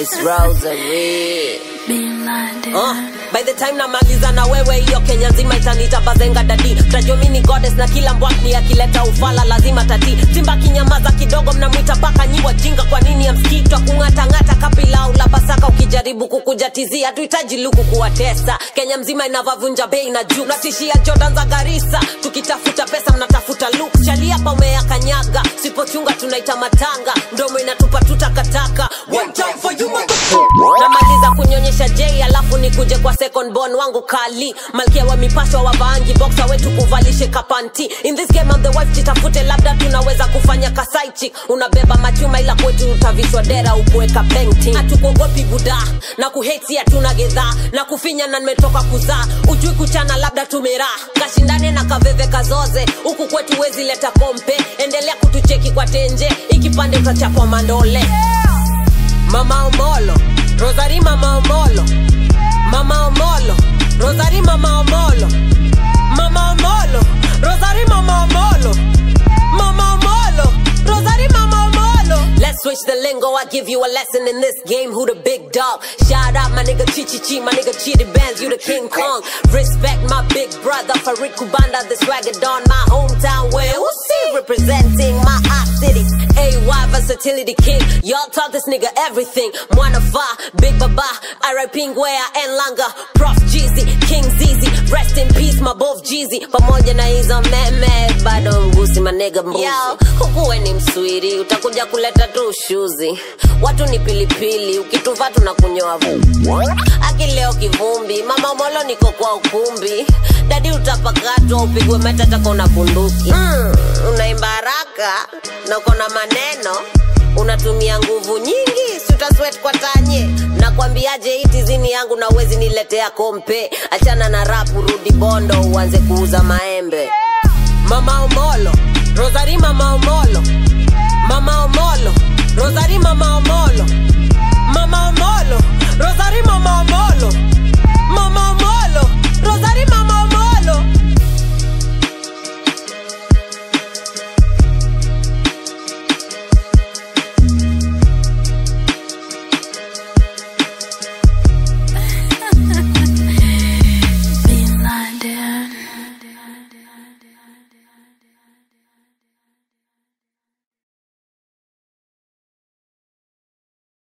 It's Rosary. Being blinded. Uh, by the time namaliza na wewe hiyo kenya nzima itanita bazenga dadi tajua mi ni goddess na kila mbwakni akileta ufala lazima tati simba kinyamaza kidogo mnamwita paka nyi wajinga kwa nini amskitwa kung'atang'ata kapilau la pasaka ukijaribu kukujatizia hatuhitaji luku kuwatesa kenya mzima inavavunja bei na juu natishia jordan za garisa tukitafuta pesa mnatafuta luk chaliapa umeyakanyaga sipochunga tunaita matanga ndomo inatupa tutakataka One time for you, motherfucker. namaliza kunyonyesha j alafu nikuje kwa second born wangu kali malkia wa mipasho wa vaangi boxa wetu kuvalishe kapanti in this game I'm the wife jitafute labda tunaweza kufanya kasaichi unabeba machuma ila kwetu utavishwa dera ukuweka painting hatukuogopi buda na kuheti hatuna gedhaa na kufinya na nimetoka kuzaa ujui kuchana labda tumeraa kashindane na kaveve kazoze huku kwetu wezi leta kompe endelea kutucheki kwa tenje ikipande utachapwa mandole Mama Omolo, Rosary Mama Omolo, Mama Omolo, Rosary Mama Omolo, Mama Omolo, Rosary Mama Omolo, Mama Omolo, Rosary Mama Omolo. Let's switch the lingo, I give you a lesson in this game. Who the big dog? Shout out my nigga Chichi Chi, my nigga Chitty Bands, you the King Kong. Respect my big brother Farid Kubanda, the swagger don my hometown where who see representing my hot city. AY versatility king, y'all taught this nigga everything. Mwana Va, Big Baba, R.I.P. Ngwea and Langa, Prof Jeezy, King Zizi, rest in peace my both Jeezy. Pamoja na hizo meme, bado mgusi my nigga mbuzi. Yo, hukuwe ni mswiri, utakuja kuleta tu ushuzi. Watu ni pilipili, ukituva tunakunyoa vumbi. Aki leo kivumbi, mama molo niko kwa ukumbi. Dadi utapakatwa, upigwe matata kona bunduki. Mm, unaimba haraka na uko na maneno unatumia nguvu nyingi si utaswet kwa tanye nakwambiaje hii tizini yangu na uwezi niletea kompe achana na rapu rudi bondo uanze kuuza maembe mama omolo rosari mama omolo mama omolo rosari mama omolo mama omolo rosari mama omolo mama omolo rosari mama